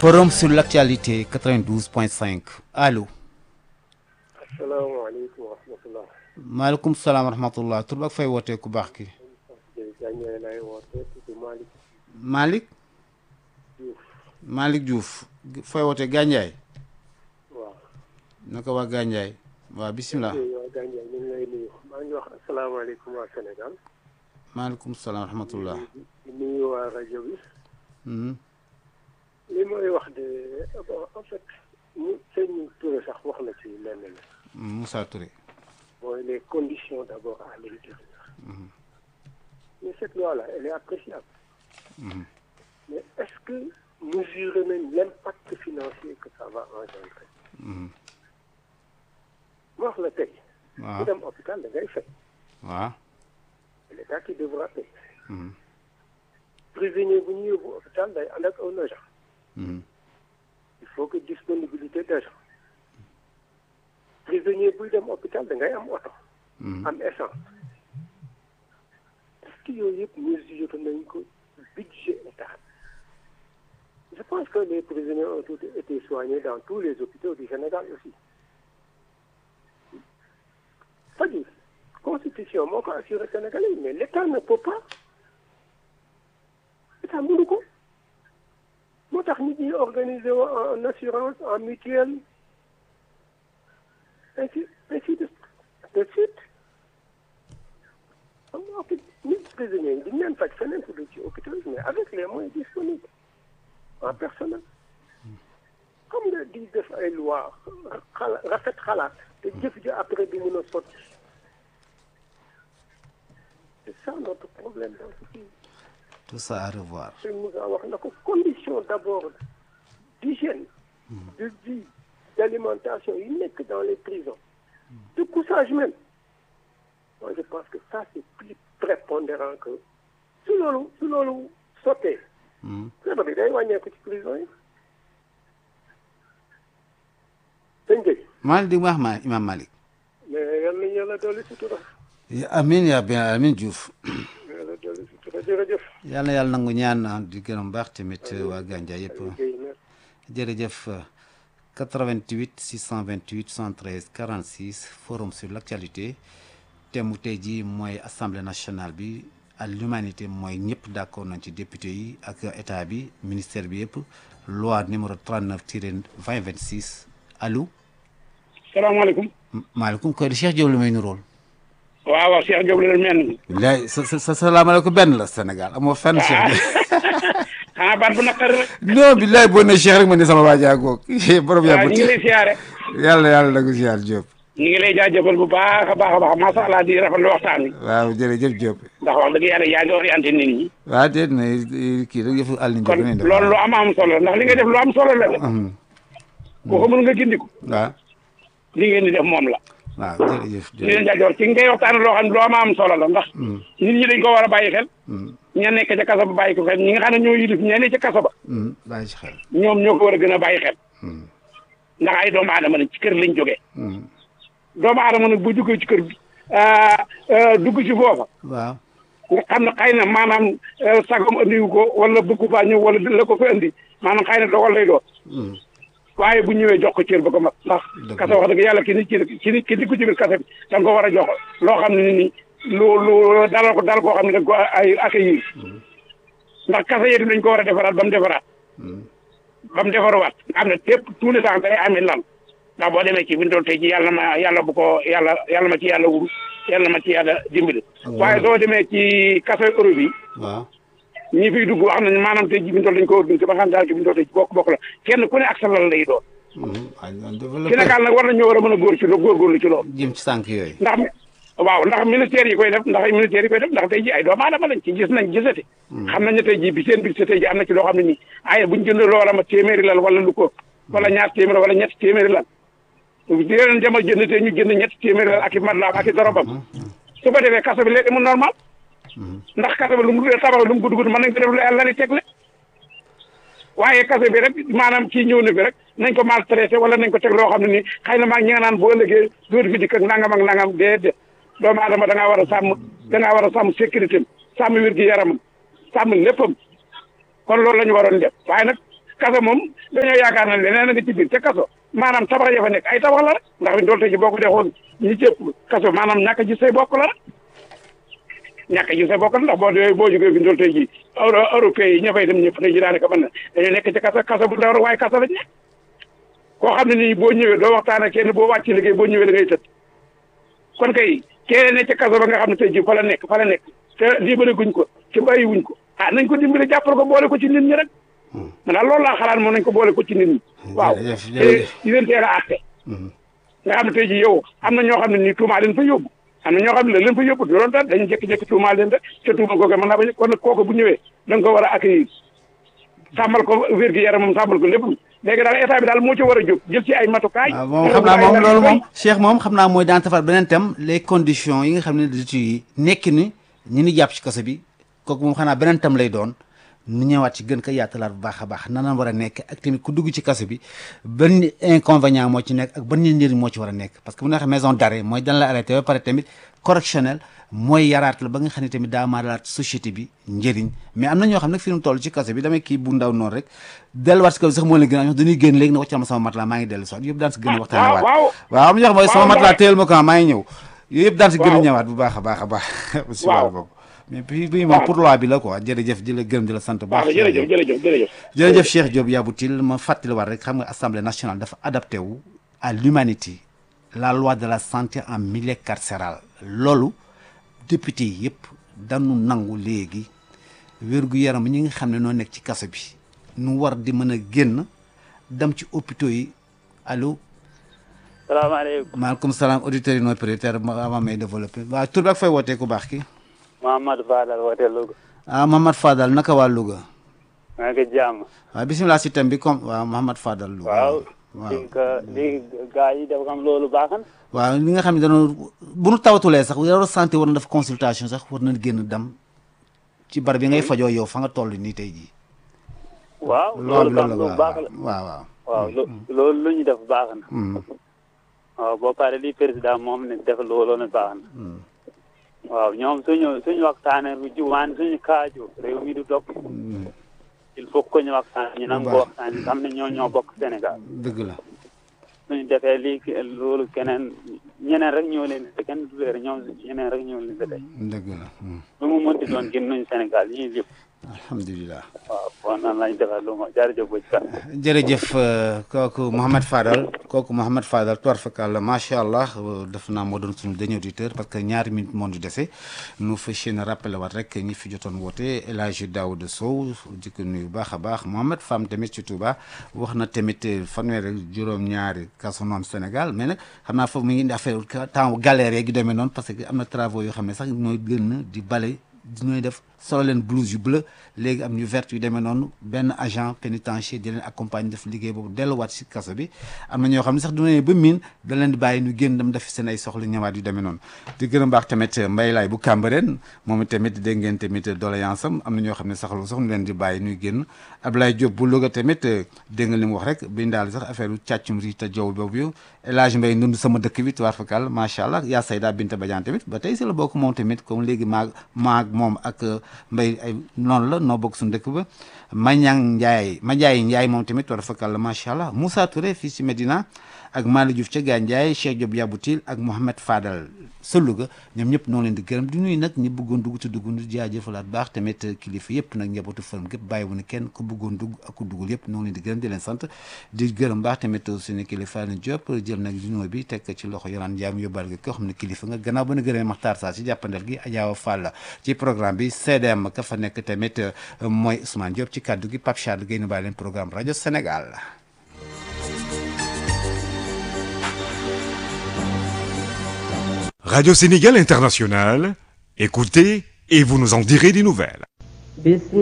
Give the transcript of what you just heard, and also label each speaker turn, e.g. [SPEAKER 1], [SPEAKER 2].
[SPEAKER 1] Forum sur l'actualité 92.5 allo.
[SPEAKER 2] asalaamaaleykum wa rahmatulah.
[SPEAKER 1] maaleykum salaam wa rahmatulah tur ak fay wootee ku baax ki.
[SPEAKER 2] Gandiaye lay wootee tudd Malick
[SPEAKER 1] Malick
[SPEAKER 2] Diouf.
[SPEAKER 1] Malick Diouf fay wootee Gandiaye
[SPEAKER 2] waaw.
[SPEAKER 1] naka waa Gandiaye waaw bisimilah
[SPEAKER 2] waa Gandiaye ñu ngi lay nuyu maa ngi wax asalaamaaleykum waa Sénégal.
[SPEAKER 1] maaleykum salaam wa rahmatulah.
[SPEAKER 2] di nuyu waa rajo bi.
[SPEAKER 1] Mhm.
[SPEAKER 2] li may wax de bon en fait mu sëñ Touré sax wax na ci lenn la.
[SPEAKER 1] Moussa Touré.
[SPEAKER 2] mooy les conditions d'abord à l'intérieur. mais cette loi-là elle est appréciable.
[SPEAKER 1] Mhm.
[SPEAKER 2] mais est-ce que mesurer nañ l'impact financier que ça va engendrer.
[SPEAKER 1] Mhm.
[SPEAKER 2] ma wax la tey. ku
[SPEAKER 1] waaw
[SPEAKER 2] dem hôpital da ngay fay.
[SPEAKER 1] waaw.
[SPEAKER 2] l'État qui devra payer.
[SPEAKER 1] Mhm.
[SPEAKER 2] prisonnier bu ñu yóbbu hôpital day ànd ak un agent.
[SPEAKER 1] Mhm.
[SPEAKER 2] il faut que disponibilité d'agent. prisonnier buy dem hôpital da ngay am oto.
[SPEAKER 1] Mhm.
[SPEAKER 2] am essence. est-ce que yooyu yëpp mesuré nañ ko budget état je pense que les prisonniers ont tous été soignés dans tous les hôpitaux du Sénégal aussi. c'est-à-dire constitution moo ko assuré Sénégalais yi mais l'État ne peut pas État mënu ko moo tax nit ñi organiser wu en assurance en mutuelle ainsi ainsi de de suite xam nga fi nit prisonniers yi di leen faj feneen fu dul ci hôpital mais avec les moyens disponibles en personnel comme nga di def ay loi xala rafet xalaat te jëf ji après di mën a sotti c'est ça notre problème dans ce pays
[SPEAKER 1] tout ça à revoir.
[SPEAKER 2] sëñ Moussa wax na ko condition d'abord d'hygiène de vie d'alimentation yi nekk dans les prisons de couchage même moi je pense que ça c'est plus prépondérant que su loolu su loolu sottee
[SPEAKER 1] Mhm.
[SPEAKER 2] feebar bi day wàññeeku ci prison yi sëñ Gueye
[SPEAKER 1] Malick di wax ma Imam Malick.
[SPEAKER 2] mais yal nañu yàlla dolli sutura
[SPEAKER 1] amiin yaa bien amiin Diouf.
[SPEAKER 2] yàlla dolli sutura jërëjëf
[SPEAKER 1] yal na yàlla nangu ñaan ah, di gërëm baax tamit waa Gandiaye yëpp.
[SPEAKER 2] Gueye merci
[SPEAKER 1] jërëjëf 88 628 73 46 forum sur l'actualité thème mu tey jii mooy assemblée nationale bi à l'humanité mooy ñëpp d'accord nañ ci député yi ak état bi ministère bi yëpp loi numéro 39 tiré 2026 allo
[SPEAKER 3] salaamaaleykum
[SPEAKER 1] maaleykum koy di Cheikh Diop la may nuróol
[SPEAKER 3] waaw waaw Cheikh Diop la mel ni
[SPEAKER 1] bilaay sa sa sa salaamaaleykum benn la Sénégal amoo fenn Cheikh Diop
[SPEAKER 3] xanaa baat bu naqari rek
[SPEAKER 1] non bilaay boo ne Cheikh rek ma ne sama waajaa goog borom
[SPEAKER 3] waaw
[SPEAKER 1] yàggu
[SPEAKER 3] ñu ngi lay siyaare
[SPEAKER 1] yàlla yàlla na ko ziar Diop
[SPEAKER 3] ñu ngi lay jaajëfal bu baax a baax a baax macha allah di rafetlu waxtaan wi
[SPEAKER 1] waaw jërëjëf Diop
[SPEAKER 3] ndax wax dëgg yàlla yaa ngi orienté nit ñi
[SPEAKER 1] waaw déet na kii rek yëfu àll
[SPEAKER 3] kon loolu lu am am solo la ndax li nga def lu am solo la de ku xamul nga gindiku
[SPEAKER 1] waaw
[SPEAKER 3] li ngeen di def moom la
[SPEAKER 1] waaw jërëjëf
[SPEAKER 3] ñu leen jaajëfal ci ngay waxtaan loo xam ne lu am am solo la ndax nit ñi dañ ko war a bàyyi xel ña nekk ca kaso ba bàyyi ko xel ñi nga xam ne ñoo yilif ña ne ca kaso ba
[SPEAKER 1] bàyyi ci xel
[SPEAKER 3] ñoom ñoo ko war a gën a bàyyi xel ndax ay doomu aadama lañ ci kër lañ jógee doomu aadama nag bu jógee ci kër bi dugg ci foofa
[SPEAKER 1] waaw
[SPEAKER 3] nga xam ne xëy na maanaam sagam andiwu ko wala bëggu faa ñëw wala la ko fa andi maanaam xëy na dogal lay doon waaye bu ñëwee jox ko cër ba ko mat ndax
[SPEAKER 1] Dëgg
[SPEAKER 3] kaso wax dëgg yàlla ki nit ki ki nit ki di ko ci biir kaso bi da nga ko war a jox loo xam ne ni lu lu dalal ko dal koo xam ne da nga ko ay accueillir ndax kaso yi dañ ko war a defaraat ba mu defaraat ba mu defaruwaat nga xam ne tépp tous les temps day amee lan ndax boo demee ci bindool tey ji yàlla ma yàlla bu ko yàlla yàlla ma ci yàlla wuru yàlla ma ci yàlla dimbali waaye soo demee ci kaso Europe yi
[SPEAKER 1] waaw
[SPEAKER 3] ñi fiy dugg wax nañ maanaam tey ji bindool dañ ko organisé ba xam daal ci bindool tey ji bokk bokk la kenn ku ne ak sa lal lay doon Sénégal nag war nañoo war a mën a góor ci lo góorgóorlu ci loolu
[SPEAKER 1] jëm ci sànq yooyu
[SPEAKER 3] ndax waaw ndax ministère yi koy def ndax ministère yi koy def ndax tey ji ay doomu aadama lañ ci gis nañ gisati xam nañ ne tey ji bi seen bi tey ji am na ci loo xam ne nii ay buñ jënd loola ma téeméeri lal wala lu ko wala ñaar téeméer wala ñetti téeméeri lal di leen dem a jënd te ñu jënd ñetti téeméeri lal ak i matlaam ak i dorobam su ko defee kaso bi léegi mu normal ndax kaso bi lu mu tabax lu mu gudd gudd mën nañ ko def lu yàlla li tegle waaye kaso bi rek maanaam kii ñëw na fi rek nañ ko maltraité wala nañ ko teg loo xam ne nii xëy na maa ñi nga naan boo ëllëgee dootu fi dikk ak nangam ak nangam déedéet doomu aadama da ngaa war a sàmm da ngaa war a sàmm sécurité am sàmm wér gi yaramam sàmm léppam kon loolu la ñu waroon def waaye nag kaso moom dañoo yaakaar na leneen a nga ci biir te kaso maanaam tabax ya fa nekk ay tabax la rek ndax fi dool te ci boo ko dee xool ñi ci ëpp kaso maanaam ñàkk a gis say bokk la rek ñàkk a gis say bokk la ndax boo dee boo jógee fi dool tey ji euro européen yi ña fay dem ñëpp tey ji daanaka mën na dañoo nekk ci kaso kaso bu ndaw rek waaye kaso lañ nekk koo xam ne nii boo ñëwee doo waxtaan ak kenn boo wàcc liggéey boo ñëwee da ngay tëdd kon kay kee ne ca kaso ba nga xam ne tey ji fa la nekk fa la nekk te dimbali guñ ko ci bàyyi wuñ ko ah nañ ko dimbali jàppal ko boole ko ci nit ñi rek man daal loolu laa xalaat moom nañ ko boole ko ci nit ñi waaw
[SPEAKER 1] jërëjëf,
[SPEAKER 3] te
[SPEAKER 1] jërëjëf.
[SPEAKER 3] di leen teel a àtte nga xam ne tey ji yow am na ñoo xam ne nii tuumaa leen fa yóbbu am na ñoo xam ne la leen fa yóbbu loolu tax dañu jékki-jékki tuumaa leen rek te tuuma kooku mën naa bañ kon nag kooku bu ñëwee da nga ko war a accueillir sàmmal ko wér-gi-yaramam sàmmal ko lépp léegi daal état bi daal moo ci war a jóg jël ci ay matukaay
[SPEAKER 1] waaw moom xam naa moom loolu moom Cheikh moom xam naa mooy daan tafar beneen thème les conditions yi nga xam ne détenu yi nekk ni ñi ni jàpp ci kaso bi kooku moom xanaa beneen thème lay doon nu ñëwaat ci gën ko yaatalaat bu baax a baax nan la war a nekk ak tamit ku dugg ci kaso bi ban inconvénient moo ci nekk ak ban njëriñ moo ci war a nekk parce que bu ñu waxee maison d'arrêt mooy dan la arrêté ba pare tamit correctionnel mooy yaraat la ba nga xam ne tamit daa maalaat société bi njëriñ mais am na ñoo xam nag fi mu toll ci kaso bi damay kii bu ndaw noonu rek delluwaat si kaso bi sax moo leen gën a ñoo dañuy génn léegi ne wàccal ma sama matelas maa ngi dellu si waat yëpp daan si gën a waxtaane waat
[SPEAKER 3] waaw
[SPEAKER 1] waaw am na ñoo xam mooy sama
[SPEAKER 3] waaw,
[SPEAKER 1] matelas
[SPEAKER 3] waaw.
[SPEAKER 1] téyel ma ko maa ngi ñëw yooyu yëpp daan si gën a
[SPEAKER 3] waaw.
[SPEAKER 1] ñëwaat bu baax a baax a baax si
[SPEAKER 3] Waaw.
[SPEAKER 1] wàllu boobu mais puis bii moom
[SPEAKER 3] waaw.
[SPEAKER 1] pour loi bi la quoi jërëjëf di la gërëm di la sant bu baax
[SPEAKER 3] waaw jërëjëf jërëjëf jërëjëf
[SPEAKER 1] jërëjëf Cheikh Diop Yaboutil ma fàttaliwaat rek xam nga assemblée nationale dafa adapté wu à l'humanité la loi de la santé en milieu carcéral loolu député yi yëpp dañu nangu léegi wér-gu-yaram ñi nga xam ne noo nekk ci kaso bi nu war di mën a génn dem ci hôpitaux yi allo
[SPEAKER 4] salaamaaleykum
[SPEAKER 1] maaleykum salaam auditeurs yi non prioritaire avant may développé waaw tur bi ak fay wootee ku baax ki
[SPEAKER 4] Mouhamadou Fadal woote Louga
[SPEAKER 1] ah Mohamad Fadal naka waa Louga
[SPEAKER 4] maa ngi jàmm
[SPEAKER 1] waaw bisimilah si thème bi comme waaw Mohamad Fadal Louga
[SPEAKER 4] waaw
[SPEAKER 1] waaw
[SPEAKER 4] li nga li gaa yi dafa xam loolu baax na
[SPEAKER 1] waaw li nga xam ne dañoo bu nu tawatulee sax yow santé war na def consultation sax war na génn dem ci bar bi ngay fajoo yow fa nga toll nii tey jii.
[SPEAKER 4] waaw
[SPEAKER 1] loolu
[SPEAKER 4] loolu kam
[SPEAKER 1] la
[SPEAKER 4] lu
[SPEAKER 1] waaw
[SPEAKER 4] baax la
[SPEAKER 1] waaw waaw.
[SPEAKER 4] waaw lo- loolu lu ñu def baax na
[SPEAKER 1] Mm,
[SPEAKER 4] waaw boo pare li président moom ne def loolu ne baax na
[SPEAKER 1] mm,
[SPEAKER 4] waaw ñoom suñu suñu waxtaanee bu juwaan suñu kaaju réew mi du dog
[SPEAKER 1] mm,
[SPEAKER 4] il faut que ñu waxtaan ñu nangu
[SPEAKER 1] baax.
[SPEAKER 4] waxtaan xam ne ñoo ñoo bokk Sénégal
[SPEAKER 1] dëgg la.
[SPEAKER 4] suñu defee lii ki- loolu keneen ñeneen rek ñoo leen di kenn du leer ñoom ñeneen rek ñoo leen di tey
[SPEAKER 1] dëgg la. mm,
[SPEAKER 4] lu mu mënti doon gën nuñu Sénégal ñii lépp
[SPEAKER 1] alhamdulilah.
[SPEAKER 4] waaw kon nan lañ defal lu ma jërëjëf bu ci
[SPEAKER 1] jërëjëf euh, kooku Mouhamed Fadal kooku Mouhamed Fadal tuwaar fakal macha allah euh, def naa moo doon suñu dernier auditeur parce que ñaari minutes moo ñu dese nu fas yéene rappelé waat rek ñi fi jotoon woote El Hadj Daouda Sow di ko nuyu bu baax a baax Mohamed Fam tamit ci Touba wax na tamit euh, fanweer ak juróom-ñaari kaso noonu Sénégal mais nag xam naa foofu mu ngi indi affaire temps galère yeeg yu demee noonu parce que am na travaux yoo xam ne sax ñooy gën di bale di ñooy def solo leen blouse yu bleu léegi am ñu vert yu demee noonu benn agent pénitentiaire di leen accompagne def liggéey boobu delluwaat si kaso bi am na ñoo xam ne sax du ne ba miin da leen di bàyyi ñu génn dem def seen ay soxla ñëwaat yu demee noonu di gën a baax tamit mbay laay bu Cambérène moom tamit dégg ngeen tamit doléance am am na ñoo xam ne saxlu sax ñu leen di bàyyi ñuy génn Ablaye Diop bu Louga tamit dégg nga li mu wax rek bi daal sax affaire u càccum ri te jow boobu yow El Hadj Mbaye ndund sama dëkk bi tuwaar fakal macha allah yaa Sayda Binta Badiane tamit ba tey si la bokk moom tamit comme léegi maag maag moom ak mbay ay noonu la noo bokk suñu dëkk ba Mañang Ndiaye Madiaye Ndiaye moom tamit war a fakkal la macha allah Moussa Touré fii si Medina ak Malick Diouf ca Gandiaye Cheikh Diop Yaboutil ak Mohamed Fadal sa Louga ñoom ñëpp noo leen di gërëm di nuyu nag ñi bëggoon dugg te dugg nu jaajëfalaat baax tamit kilifa yëpp nag njabootu fërëm gépp bàyyi wu ne kenn ku bëggoon dugg ak ku duggul yëpp noo leen di gërëm di leen sant di gërëm baax tamit suñu kilifa ni Diop jël nag junoo bi teg ci loxo yoraan jaam yóbbaal gi koo xam ne kilifa nga gannaaw ba na gërëmee Maxtaar Saa si jàppandal gi Adjaawa Fall ci programme bi CDM ka fa nekk tamit mooy Ousmane Diop ci kàddu gi Pape Charles Guèye nu bàyyi leen programme rajo Sénégal
[SPEAKER 5] Radio Sénégal International, écoutez et vous nous en direz des nouvelles.
[SPEAKER 6] بسم